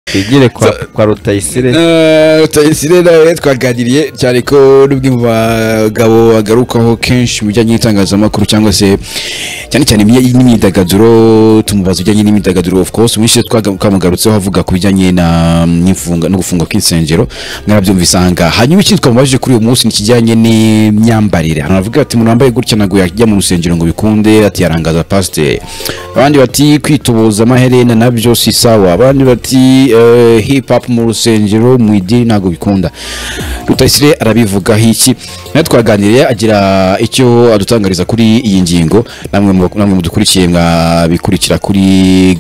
twigire kwa kwa rutayisire rutayisire nawe twaganiriye cyane ko n'ubwo mu bagabo agarukaho kenshi mu bijyanye n'itangazamakuru cyangwa se cyane cyane imyi- n'imyidagaduro tumubaza ibijyanye n'imyidagaduro of course mwinshi twaga- twamugarutseho avuga ku bijyanye na- n'ifunga- no gufunga kw'insengero mwarabyumvise aha ngaha hanyuma ikindi twamubajije kuri uyu munsi ni ikijyanye n'imyambarire hano aravuga ati umuntu wambaye gutya ntabwo yajya mu rusengero ngo bikunde ati yarangaza pasiteri abandi bati kwitubuza amaherena nabyo si sawa abandi bati eh, hip hop mu rusengero mu idini ntabwo bikunda rutayisire arabivugaho iki nawe twaganiriye agira icyo adutangariza kuri iyi ngingo namwe mu- namwe mudukurikiye mwabikurikira kuri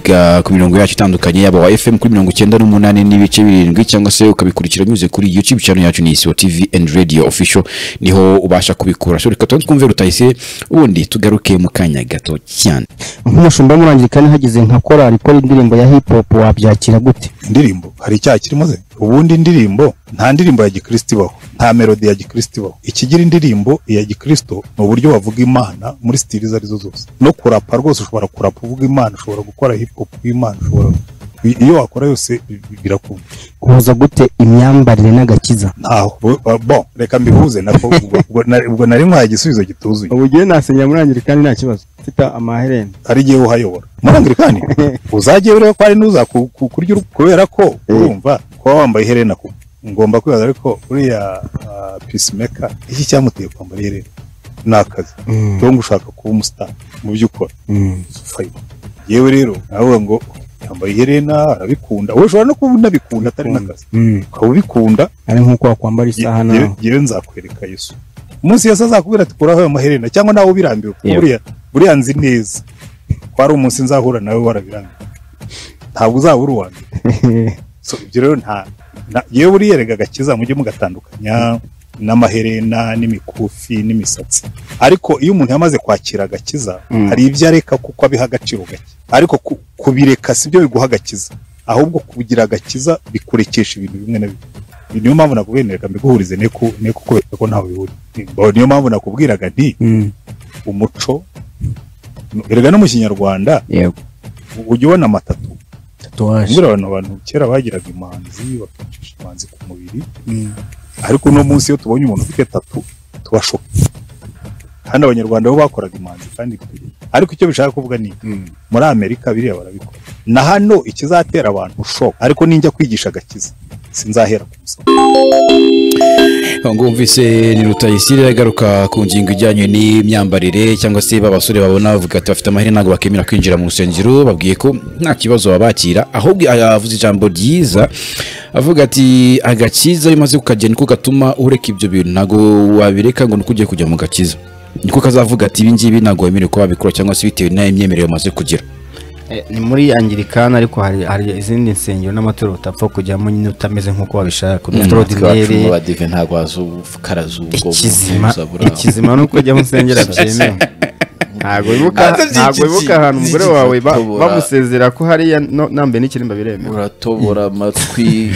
ga- ku mirongo yacu itandukanye yaba wa fm kuri mirongo icyenda n'umunani n'ibice birindwi cyangwa se ukabikurikira binyuze kuri youtube channel yacu ni isibo tv and radio official niho ubasha kubikura so reka tubanze twumve rutayisire ubundi tugaruke mu kanya gato cyane nk'umushumba w'umurangirikani hagize nka korali ikora indirimbo ya hip hop wabyakira gute indirimbo hari icyaha kirimo se ubundi indirimbo nta ndirimbo ya gikristo ibaho nta melodi ya gikristo ibaho ikigira indirimbo iya gikristo ni uburyo wavuga imana muri sitili izo arizo zose no kurapa rwose ushobora kurapa uvuga imana ushobora gukora hip hop y'imana ushobora iyo wakora yose bi- birakunda uhuza gute imyambarire n'agakiza ntaho Bu- bu- bon reka mbihuze nako ubwo- ubwo nari- ubwo nari nkwaye igisubizo gituzuye ubu ngiye nasenya murangirikani nta kibazo mfite amaherena hari igihe uhayobora murangirikani uzagiye urebe ko hari n'uza ku- ku- kurya uru- kubera ko urumva kuba wambaye iherena ku ngomba kwibaza ariko uriya ah, peacemaker iki cyamuteye kwambara iherena ni akazi cyangwa ushaka kuba umusitari mu byo ukora Fine. yewe rero nawe ngo yambaye iherena arabikunda wowe ushobora no kuba unabikunda atari n'akazi ukaba ubikunda ari nk'uko wakwambara isaha Ye- nawe ye- yewe nzakwereka yesu umunsi yesu azakubwira ati kuraho ayo maherena cyangwa nawe ubirambiwe kuko Yewe. buriya buriya nzi neza ko hari umunsi nzahura nawe warabirambiwe ntabwo uzabura uwa mbere so ibyo rero nta nta- yewe buriya rega agakiza mujye mugatandukanya n'amaherena n'imikufi n'imisatsi ariko iyo umuntu yamaze kwakira agakiza hari ibyo areka kuko abiha agaciro gake ariko ku- kubireka si byo biguha agakiza ahubwo kugira agakiza bikurekesha ibintu bimwe na bimwe Ni- niyo mpamvu nakubwiye nti reka mbiguhurize ne ku ne kukwereka ko ntawe bihuriye niyo mpamvu nakubwiraga nti umuco erega no mu kinyarwanda yego ujya ubona amatatu tatuwaje mbwira abantu abantu kera bagiraga imanzi bakicisha imanzi ku mubiri ariko uno munsi iyo tubonye umuntu ufite tatu tubashoka kandi abanyarwanda bo bakoraga imanzi kandi bikwiriye. ariko icyo bishaka kuvuga ni muri amerika biriya barabikora na hano ikizatera abantu shoka ariko ninjya kwigisha agakiza sinzahera ku musaraba Aho ngo wumvise ni rutayisire agaruka ku ngingo ijyanye n'imyambarire cyangwa se ba basore babona bavuga ati bafite amahirwe ntabwo bakemera kwinjira mu rusengero babwiye ko nta kibazo babakira ahubwo yavuze ijambo ryiza avuga ati agakiza iyo umaze kukagera niko gatuma ureka ibyo bintu ntabwo wabireka ngo nuko ugiye kujya mu gakiza niko kazavuga ati ibi ngibi ntabwo wemerewe kuba wabikora cyangwa se bitewe n'imyemerere umaze kugira ni muri angirikani ariko hari hari izindi nsengero n'amatorero utapfa kujyamo nyine utameze nk'uko wabishaka iwacu udatorodineri mu badive ntabwo wazukaraza ubwo ikizima buzabura. ikizima ni uko ujya mu nsengero byemewe ntago wibuka ntago wibuka ahantu umugore wawe ba- Tobora. bamusezera ko hariya no- nambaye n'ikirimba biremewe uratobora amatwi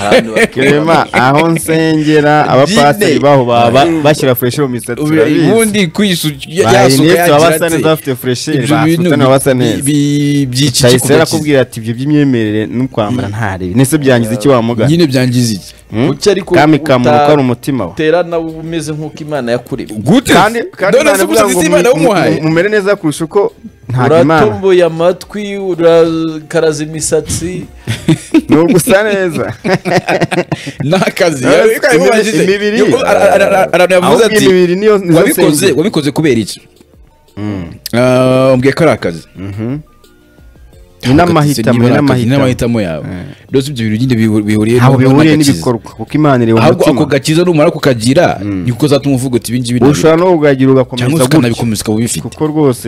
abantu kirema bakubona. aho nsengera abapasiteri baho baba bashyira fureshi mu misatsi urabizi bayinete baba basa neza bafite furesheri basutana baba basa neza cyahise arakubwira ati ibyo by'imyemerere n'ukwambara ntarebe nese byangiza iki wamugana nyine byangiza iki Hmm? Kuki ariko kami uta- kamuruka ari umutima we tera nawe umeze nk'uko imana yakuremye gute kandi kandi none se Imana ubusa ivuga ngo imana mu- wumuhaye mu- mumere neza kurusha uko nta imana uratomboye amatwi urakaraza imisatsi ni ugusa neza ni akazi Yes, Arabikora imibiri- yagize. imibiri. Yo, ara- ara- ara- aranavuze ahubwo ati imibiri niyo nizo wabikoze nsengero wabikoze kubera iki Ah, mbwiye ko ari akazi ni n'amahitamo ni Niba ari akazi, ni n'amahitamo n'amahitamo yawe rwose ibyo bintu nyine bihu- bihuriye ntabwo n'agakiza. bihuriye n'ibikorwa kuko imana ireba ahubwo ako umutima gakiza numara kukagira niko uzatuma uvuga uti ibingibi ushobora no kugagira cyangwa ugakomeza se gutyo ukanabikomeza ukaba ubifite kuko rwose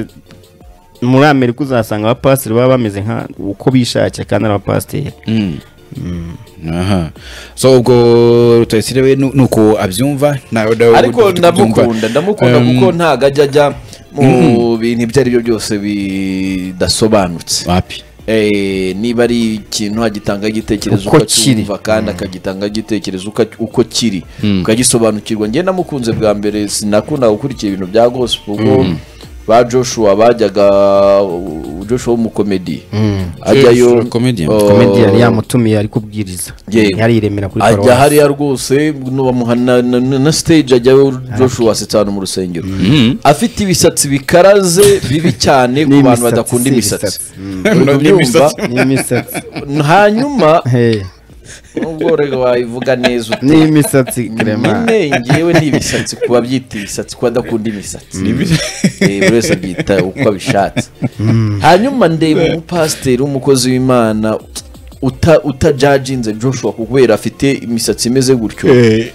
muri amerika uzasanga abapasiteri baba bameze nka uko bishakiye kandi ari abapasiteri Mm. aha so ubwo rutayisire we nu- nuko abyumva nawe nawe ariko uko ubyumva. ndamukunda ndamukunda Um, kuko ntabwo ajya ajya mu bintu ibyo ari byo byose bidasobanutse wapi Eh, niba ari ikintu agitanga igitekerezo Uko kiri. ukacyumva kandi akagitanga igitekerezo uka- uko kiri ukagisobanukirwa njye namukunze bwa mbere sinakundaga gukurikira ibintu bya gospel kuko ba joshua bajyaga joshua w'umukomedi ajyayo komediyani yamutumiye ari kubwiriza yariremera kuri paruwasi ajya hariya rwose bamuha na- na- na- na stage ajyayo joshua asetsa ahantu mu rusengero afite ibisatsi bikaraze bibi cyane ku bantu badakunda imisatsi Urumva? n'imisatsi hanyuma Hey, ubwo rero wabivuga neza ute n'imisatsi krema nyine ngewe ni ibisatsi ku babyita ibisatsi ku badakunda imisatsi Eh, buri wese abyita uko abishatse hanyuma ndeba umupasiteri w'umukozi w'imana uta- utajajinze joshua kubera afite imisatsi imeze gutyo Eh,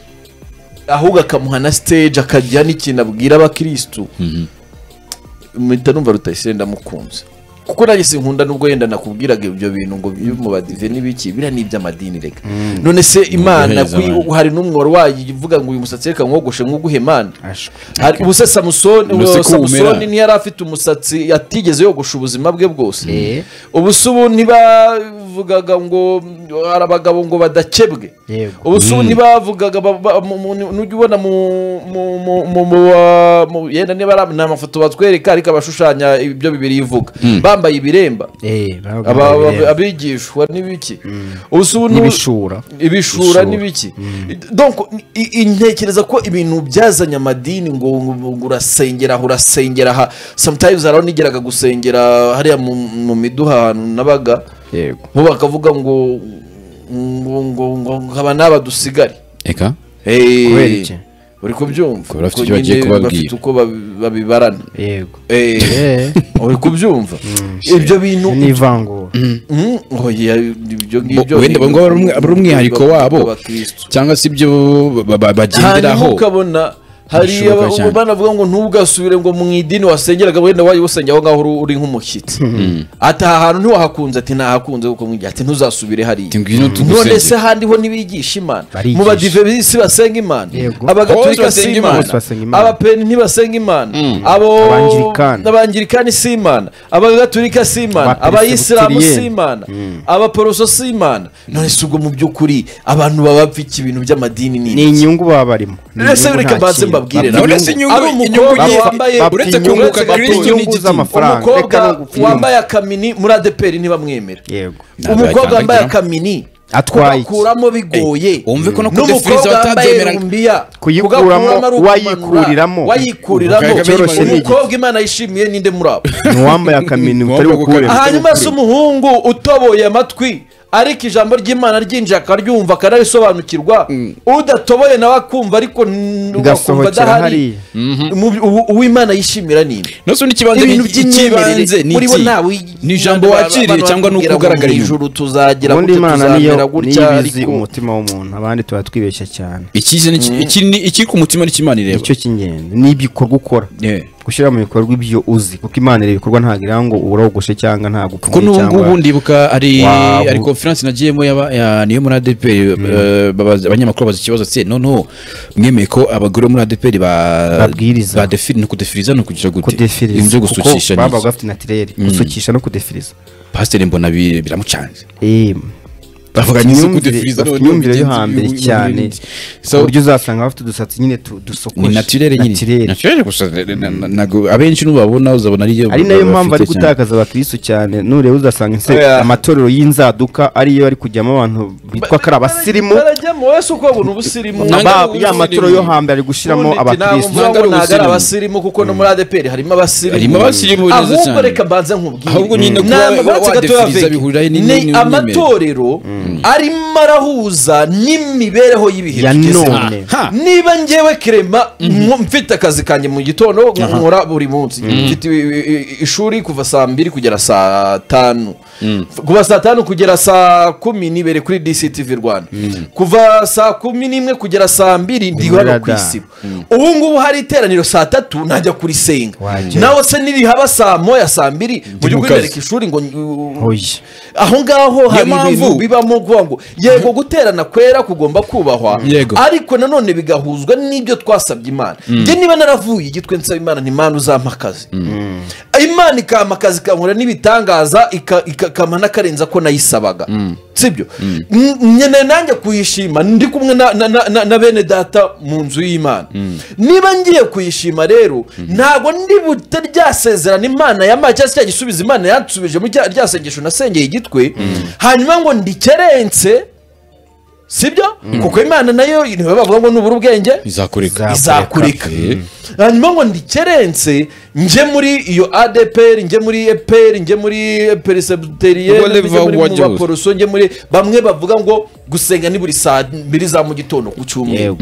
ahubwo akamuha na stage akagira n'ikintu abwira abakirisitu mpita numva rutayisire ndamukunze kuko nanjye sinkunda nubwo yenda nakubwiraga ibyo bintu ngo byo mu badive n'ibiki biriya ni iby'amadini reka none se imana guheza kuri- abandi. hari n'umwe wari wayivuga ngo uyu musatsi reka mwogoshe mwuguhe mana Ashwe. Hari- ubu se samusoni Ubu se ko samusoni wumera. ntiyari afite umusatsi yatigeze yogosha ubuzima bwe bwose Eh. ubu se ubu ntibavugaga ngo hari abagabo ngo badakebwe Yego. ubu se ubu ntibavugaga ba- ba- mu- mu- nu- nujya ubona mu mu- mu- mu- mu- wa- mu- yenda niba ari am- ni amafoto batwereka ariko abashushanya ibyo bibiri yivuga bambaye ibiremba Eh, babaga Aba- aba- babireba. abigishwa n'ibiki ubu se ubu nu- n'ibishura ibishura n'ibiki donc i- i- ntekereza ko ibintu byazanye amadini ngo ngo- ngo urasengera aha urasengera aha sometimes hari aho nigeraga gusengera hariya mu, mu miduha ahantu nabaga yego bo bakavuga ngo ngo ngo ngo nkaba n'aba dusigare reka Eh, Kubera iki? uri kubyumva Kubera bafite Kuko icyo bagiye nyine kubabwira. bafite uko babi- babibarana yego Eh, Eh, uri kubyumva ibyo bintu n'ivangura Mm, oya, ibyo ngibyo Bo- wenda ni- ngo ari umwe- ari umwihariko wabo. bw'abakristu. cyangwa se ibyo ba- ba- hanyuma bagenderaho ukabona hari Bishoboka cyane. banavuga ngo ntugasubire ngo mu idini wasengeraga wenda wajya usengera aho ngaho uri- uri nk'umushyitsi ati aha hantu ntiwahakunze ati ntahakunze kuko mwigya ati ntuzasubire hariya Ati ngwino tugusengere. none se ahandi ho ntibigisha imana Barigisha. mu badivenisi basenga imana Yego. abagaturika Bose si basenga imana Bose basenga Imana. abapeni ntibasenga imana abo Abangilikani. abangilikani si imana abagaturika si imana abayisilamu si Abaperesibiteriyeni. imana abaporoso si imana none si ubwo mu by'ukuri abantu baba bapfika ibintu by'amadini ni ni iki? inyungu baba barimo Ni ese inyungu reka nta mbanze kintu. mbabwire Bapfa uretse inyungu. inyungu ari inyungu umukobwa ye- wambaye bapfa uretse inyungu- kunguka bapfa Kristo inyungu n'igiti. z'amafaranga. Reka no umukobwa gupfira. wambaye akamini muri adeperi ntibamwemera yego umukobwa wambaye Ntabwo akamini Atwaye iki? kugakuramo bigoye wumve ko no ku defiriza n'umukobwa wambaye batabyemeraga. rumbiya Kuyikuramo, kugakuramo ari ukumanura. wayikuriramo. wayikuriramo Ubwo byoroshye ni iki? umukobwa imana yishimiye ninde muri abo ni uwambaye akamini utari bukuremo hanyuma se umuhungu utoboye amatwi ariko ijambo ry'imana ryinjiye akaryumva akanarisobanukirwa udatoboye nawe akumva ariko n- ugakumva Bigasohokera adahari Mu by- ubu- uw'imana yishimira ni ibi no se n'ikibanza ibintu ni- ikibanza by'imyemerere ni muri bo iki? ntawe ni ijambo wakiriye cyangwa ni uko ugaragara inyuma ijuru tuzagira ubundi gutya imana niyo tuzamera niyo gutya izi ariko umutima w'umuntu abandi tuba twibeshya cyane Ikizi ni iki iki ni- ikiri ku mutima n'ikimana ireba nicyo cy'ingenzi n'ibikorwa ukora Yeah. gushyira mu bikorwa ibyo uzi kuko imana ireba ibikorwa ntabwo igira ngo urogoshe cyangwa ntabwo kuko n'ubu ngubu ndibuka ari Wow. ari conference nagiyemo yaba- ya- niyo muri ADPR eh, babaza- abanyamakuru babaza ikibazo tse noneho mwemeye ko abagore bo muri ADPR ba Babwiriza. badefiri ni ukudefiriza ni ukugira gute kudefiriza ibintu byo kuko gusukisha ni baba iki? bafite natirere gusukisha no kudefiriza pasiteri mbona bi- biramucanze Eh, bavuga bafite ni imyumvire- kudefiriza bafite noneho imyumvire yo bigenzi hambere bibi- cyane n'ibindi. ku So, buryo uzasanga bafite udusatsi nyine tu- dusokoje ni naturere nyine Natirere. naturere gusa na- na- na- ntabwo abenshi n'ubabona uzabona ariyo ari nayo mpamvu ari bafite cyane. gutakaza abakirisitu cyane nureba uzasanga inse- Oya. amatorero y'inzaduka ariyo ari kujyamo abantu bitwa ko ari abasirimu barajyamo wese uko babona ubusirimu Ba- ya matorero yo hambere ari gushyiramo Ubundi ati, ntabwo abakirisitu mvuga ngo Ntabwo ari ntabwo ari ubusirimu. abasirimu kuko no muri adeperi harimo abasirimu Harimo abasirimu neza ahubwo cyane. reka mbanze nkubwire Ahubwo nyine kuba Ni wa- amabanza gato ya wadefiriza Veki. bihurirahe ni- ni- ni ni- amatorero arimo arahuza n'imibereho y'ibihe ya tugezemo. none Ha! niba ngewe kerema nko mfite akazi kanjye mu gitondo nkora buri munsi mfite i- i- i- ishuri kuva saa mbiri kugera saa tanu kuva saa tanu kugera saa kumi nibere kuri dctv rwanda kuva saa kumi n'imwe kugera saa mbiri ndi Muri hano ku rada. isibo ubu ngubu hari iteraniro saa tatu najya kurisenga Wajya. nawe se nirihaba saa moya saa mbiri mu mu gihugu kazi. imbere ishuri ngo ngo- oya aho ngaho hari mpamvu. ibintu bibamo kuvuga ngo yego guterana kwera kugomba kubahwa Yego. ariko nanone bigahuzwa n'ibyo twasabye imana njye niba naravuye igitwe nsaba imana ni imana uzampa akazi imana ikampa akazi ikankora n'ibitangaza ika- ika- kamana karenze ko nayisabaga sibyo nyine nanjye kuyishima ndi kumwe na- na- na- na- na bene data mu nzu y'imana niba ngiye kuyishima rero ntabwo ndibuta rya sezerano imana yampaye cyangwa se cya gisubizo imana yansubije mu cya- rya sengesho nasengeye igitwe hanyuma ngo ndikerense sibyo kuko imana nayo niwe bavuga ngo nubura ubwenge izakureka izakurika hanyuma ngo ndikerense njye muri iyo adeperi njye muri eperi njye muri perisebuteriye Whatever wajya uza. baporoso njye muri bamwe bavuga ngo gusenga ni buri saa mbiri za mu gitondo ku cyumweru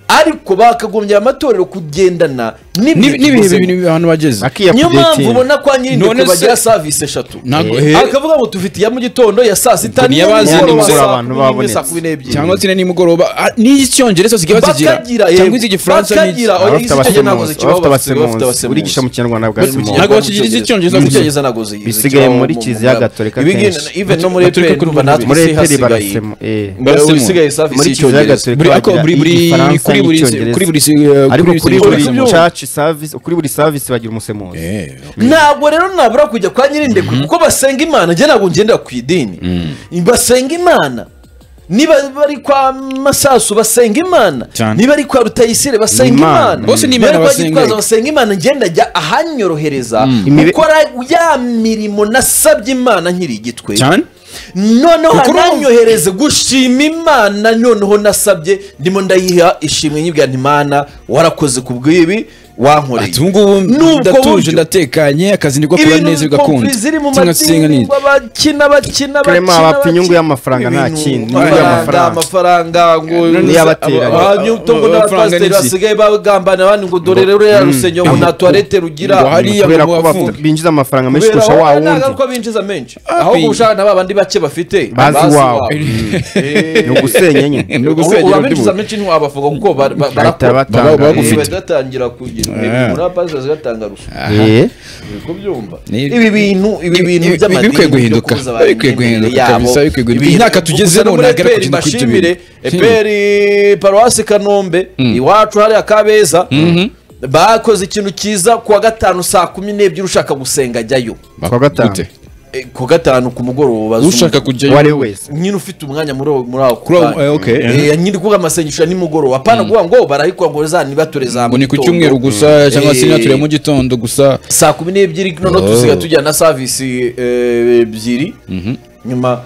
ariko bakagombye amatorero kugendana Ni- n'ibihe n'ibihe bintu abantu bageze niyo mpamvu ubona ko None nyirindeko se- bagira savisi eshatu ntabwo Eh. he akavuga ngo tufite iya mu gitondo iya saa sita niyo bazindura nimugoroba, saa abantu kumi n'imwe, babonetse. saa kumi n'ebyiri cyangwa se nimugoroba ah, n'icyongereza zigiye bazigira Bakagira, yego. cyangwa iz'igifaransa n'izi- Bakagira, oya, abafite izi cyo ntabwo abasemuzi zikibaho, abafite bafite- bafite abasemuzi abasemuzi. urigisha mu kinyarwanda bwa Bari mu semuzi Kinyarwanda, Ntabwo bakigira mu Cyongereza. icyongereza Mu gusa. Cyongereza ntabwo zizi- Bisigaye zikibaho muri mu- Kiliziya mu- Gatolika Ibi ngibi- kenshi. even no muri Gatolika EPR, kuri ndumva natwe muri isi eperi hasigaye. barasemu eh. Basi Barasemu. usigaye service muri kiliziya y'icyongereza. gatolika buri ariko bagira buri buri igifaransa kuri buri n'icyongereza. kuri buri eh, ariko kuri buri buri semuzi. church service kuri buri service bagira umusemuzi Eh, ntabwo rero nabura kujya kwa nyirindekwe kuko basenga imana njye ntabwo ngendera ku idini basenga imana niba bari kwa masasu basenga imana Cyane. niba ari kwa rutayisire basenga Imana. imana Bose ni niba ari Imana kwa basenga. gitwaza basenga imana njye ndajya ahanyorohereza Imibe- gukora ya mirimo nasabye imana nkiri igitwe cyane noneho Kuko urumva- hananyohereze gushima imana noneho nasabye ndimo ndayiha ishimwe nyibwira nti imana warakoze ku bw'ibi wankoreye ati ubu ngubu Ni ubwo ndatuje buryo. ndatekanye akazi niko kora ibintu neza kompuri bigakunda ziri mu cyangwa se singa madini neza bakina bakina Clement, bakina abapfa inyungu bakina. y'amafaranga nta Ibintu, kindi, inyungu amafaranga y'amafaranga. amafaranga ngo Ni abateranye. abanyutongo Amafaranga n'abapasiteri n'iki? basigaye bagambana abandi ngo dore rero ya rusenge ngo nta tuwarete rugira ngo hari Hariya kubera ngo ko bafunge. bafite- binjiza amafaranga menshi kubera kurusha aho wa hari wundi ntabwo binjiza menshi ahubwo Abi. ushaka na ba bandi bake bafite Bazi iwabo. Eh, ni ugusenya nyine ni ugusengera undi urabinjiza menshi ntiwabavuga kuko bar- ba- bahita barakora batanga Baba- bagufite. eh. bagatangira kugira Ah. muri apasi zigatanga ruswa Eh. Uri kubyumva Ni- ibi bintu ibi Ibi- bintu ibi- by'amadini bikwiye byo guhinduka. kubuza abantu Bikwiye imyemerere guhinduka yabo. kabisa, bikwiye guhinduka. Ibintu- Imyaka tugezemo gusa no muri ntabwo ari EPR kugenda kwita bashimire ibintu. eperi paruwasi kanombe iwacu hariya kabeza bakoze ikintu cyiza kuwa gatanu saa kumi n'ebyiri ushaka gusenga ajyayo Kuwa gatanu. Gute? Eh, ku wa gatanu ku mugoroba ushaka uwo kujyayo ari we wese nyine ufite umwanya muri aho- muri ako Kuri aho- kanya. eh, okay. Eh, nyine kuvuga amasengesho ya nimugoroba apana kuvuga ngo barayikora ngo za nibatore za ngo ni ku mugitondo. cyumweru gusa cyangwa se Eh, naturiye mu gitondo gusa saa kumi n'ebyiri noneho tusiga tujya na savisi eh, ebyiri nyuma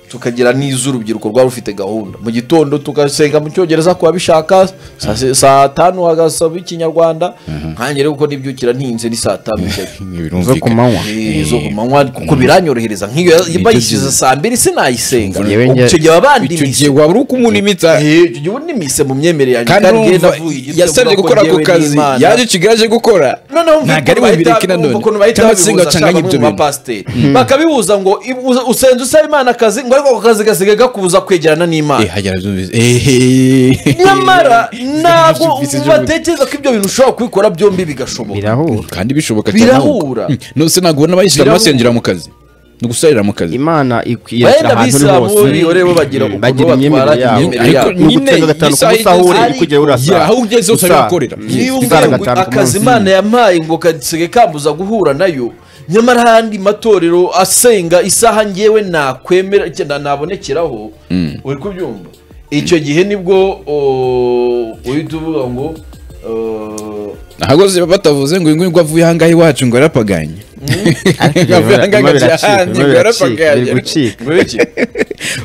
tukagira n'iz'urubyiruko rwari rufite gahunda mu gitondo tugasenga mu cyongereza ku babishaka saa se- saa tanu hagasaba ikinyarwanda nkange rero kuko nibyukira ntinze ni saa tanu ijyayo. zo ku manywa Eh, zo ku manywa kuko biranyorohereza nk'iyo bayishyize saa mbiri sinayisenga Njyewe njye- icyo gihe baba icyo bandimitse gihe waba uri ukumulimitsa Eh, icyo gihe ubu nimise mu myemerere yanjye kandi kandi ngenda urumva avuye igitego yasabye ubona ko gukora ako njyewe kazi n'Imana- yaje ikigali aje gukora noneho ntabwo ari bubireke na none cyangwa se ngo acanganye ibyo bintu bintu bakabihuza ngo ibu- uza- usenze usaba imana akazi ngo ariko ako kazi gasigaye kakubuza kwegerana n'imana hajya arabyumvise ehehe nyamara ntabwo Serivisi z'ubuzima. batekereza ko ibyo bintu ushobora kubikora byombi bigashoboka birahura kandi bishoboka Birahura. Mm. nose ntabwo ubona bayishyira Birahura. basengera mu kazi ni gusarira mu kazi imana Benda abisilamu bo rero bagira ukuntu bagira batwara imyemerere yabo imyemerere ariko yabo. nyine Iyo gatanu ku isaha munsi aho uri igeze- uri kujya urasa Yeah, aho ugeze hose ariho Usara. ukorera. Mm. niba Usara ubwiye ngo gatanu ku akazi munsi. imana yampaye ngo kasigaye kambuza guhura nayo nyamara ahandi matorero asenga isaha ngewe nakwemera cyenda nabonekeraho uri kubyumva icyo gihe nibwo o, uhita uvuga ngo o, ahagose batavuze ngo uyu nguyu ngo avuye ahangaha iwacu ngo yarapaganye Ariko Avuye birimo- ahangaha ngo birimo ajya biracika, ahandi ngo birimo biracika, yarapaganye biri gucika. ngo iki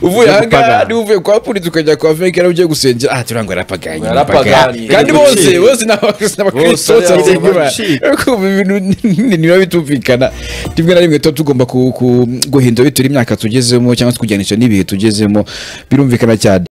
uvuye Ujya ahangaha gupagana. niba uvuye kwa polisi ukajya kwa feke yari ugiye gusengera aha turiya ngo yarapaganye Ngo yarapaganye. yarapaganye. kandi Biri bose gucika. bose ni abakristo n'abakristo Bose ari bose abakristo. bose ariko ubu ibintu ntibiba bitumvikana rimwe na rimwe tuba tugomba ku- ku- guhindura bitewe n'imyaka tugezemo cyangwa se kujyanisha n'ibihe tugezemo birumvikana cyane